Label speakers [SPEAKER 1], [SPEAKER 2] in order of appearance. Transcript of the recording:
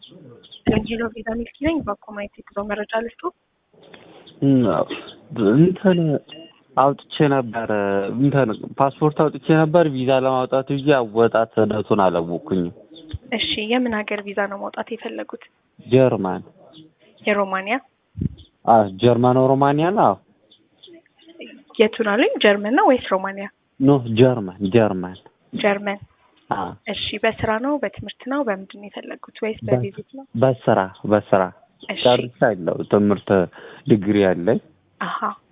[SPEAKER 1] ሄሎ ቪዛ ሚልኪ ነኝ። በኮማይት የጉዞ መረጃ ልስጡ።
[SPEAKER 2] እንትን አውጥቼ ነበር እንትን ፓስፖርት አውጥቼ ነበር ቪዛ ለማውጣት ብዬ አወጣት ሂደቱን አላወቅኩኝም።
[SPEAKER 1] እሺ የምን ሀገር ቪዛ ነው ማውጣት የፈለጉት?
[SPEAKER 2] ጀርመን
[SPEAKER 1] የሮማንያ
[SPEAKER 2] አ ጀርመን ሮማንያ ነው።
[SPEAKER 1] የቱን አሉኝ? ጀርመን ነው ወይስ ሮማንያ?
[SPEAKER 2] ኖ ጀርመን ጀርመን
[SPEAKER 1] ጀርመን።
[SPEAKER 2] አ
[SPEAKER 1] እሺ በስራ ነው በትምህርት ነው በምንድን ነው የፈለጉት? ወይስ በቪዚት ነው?
[SPEAKER 2] በስራ በስራ
[SPEAKER 1] እሺ
[SPEAKER 2] ጨርሻለሁ። ትምህርት ዲግሪ አለኝ።
[SPEAKER 1] አሀ